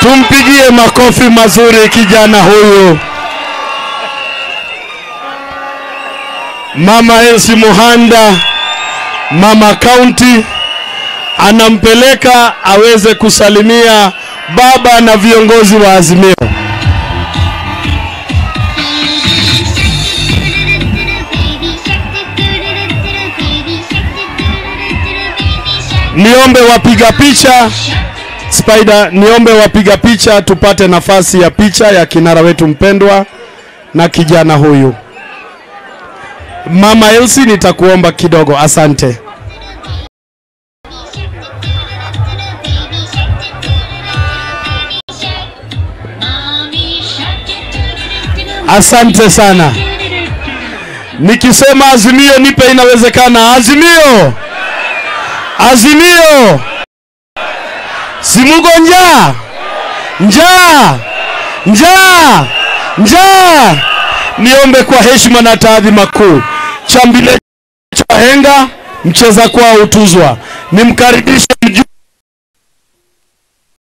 Tumpigie makofi mazuri kijana huyu. Mama Elsie Muhanda, mama kaunti, anampeleka aweze kusalimia baba na viongozi wa Azimio. Niombe wapiga picha Spider, niombe wapiga picha tupate nafasi ya picha ya kinara wetu mpendwa na kijana huyu. Mama Elsie, nitakuomba kidogo, asante. Asante sana. Nikisema Azimio nipe inawezekana. Azimio, Azimio, simugo njaa, njaa, njaa, njaa. Niombe kwa heshima na taadhima kuu, chambile cha henga mcheza kwao utuzwa, nimkaribishe mjumbe